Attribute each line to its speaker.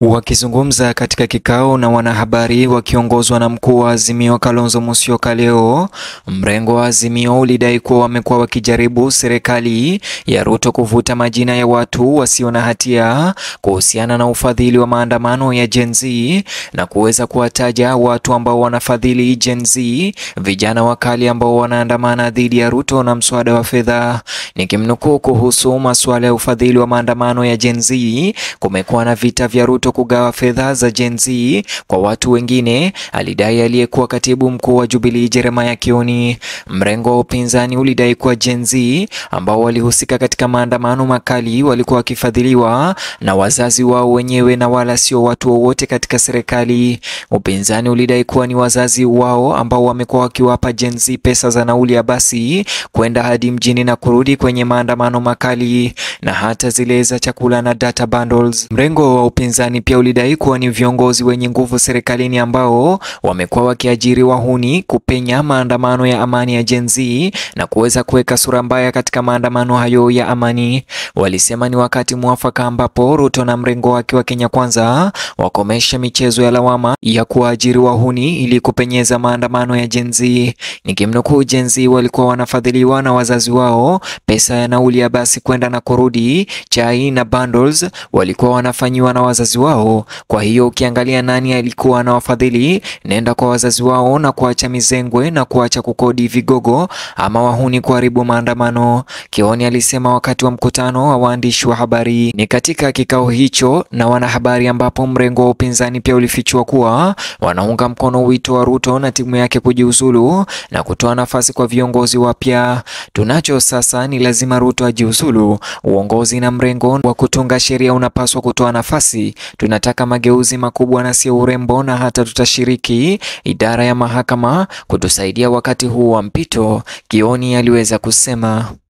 Speaker 1: Wakizungumza katika kikao na wanahabari wakiongozwa na mkuu wa Azimio Kalonzo Musyoka leo, mrengo wa Azimio ulidai kuwa wamekuwa wakijaribu serikali ya Ruto kuvuta majina ya watu wasio na hatia kuhusiana na ufadhili wa maandamano ya Gen Z na kuweza kuwataja watu ambao wanafadhili Gen Z, vijana wakali ambao wanaandamana dhidi ya Ruto na mswada wa fedha. Nikimnukuu kuhusu masuala ya ufadhili wa maandamano ya Gen Z, kumekuwa na vita vya Ruto kugawa fedha za Gen Z kwa watu wengine, alidai aliyekuwa katibu mkuu wa Jubilee Jeremiah Kioni. Mrengo wa upinzani ulidai kuwa Gen Z ambao walihusika katika maandamano makali walikuwa wakifadhiliwa na wazazi wao wenyewe na wala sio watu wowote katika serikali. Upinzani ulidai kuwa ni wazazi wao ambao wamekuwa wakiwapa Gen Z pesa za nauli ya basi kwenda hadi mjini na kurudi kwenye maandamano makali na hata zile za chakula na data bundles. Mrengo wa upinzani pia ulidai kuwa ni viongozi wenye nguvu serikalini ambao wamekuwa wakiajiri wahuni kupenya maandamano ya amani ya Gen Z na kuweza kuweka sura mbaya katika maandamano hayo ya amani. Walisema ni wakati mwafaka ambapo Ruto na mrengo wake wa Kenya Kwanza wakomesha michezo ya lawama ya kuajiri wahuni ili kupenyeza maandamano ya Gen Z. Nikimnukuu, Gen Z walikuwa wanafadhiliwa na wazazi wao, pesa ya nauli ya basi kwenda na kurudi, chai na bundles walikuwa wanafanyiwa na wazazi wao. Kwa hiyo ukiangalia nani alikuwa anawafadhili, nenda kwa wazazi wao na kuacha mizengwe na kuacha kukodi vigogo ama wahuni kuharibu maandamano, Kioni alisema wakati wa mkutano wa waandishi wa habari. Ni katika kikao hicho na wanahabari ambapo mrengo wa upinzani pia ulifichua kuwa wanaunga mkono wito wa Ruto na timu yake kujiuzulu na kutoa nafasi kwa viongozi wapya. Tunacho sasa ni lazima Ruto ajiuzulu. Uongozi na mrengo wa kutunga sheria unapaswa kutoa nafasi. Tunataka mageuzi makubwa na sio urembo, na hata tutashiriki idara ya mahakama kutusaidia wakati huu wa mpito, Kioni aliweza kusema.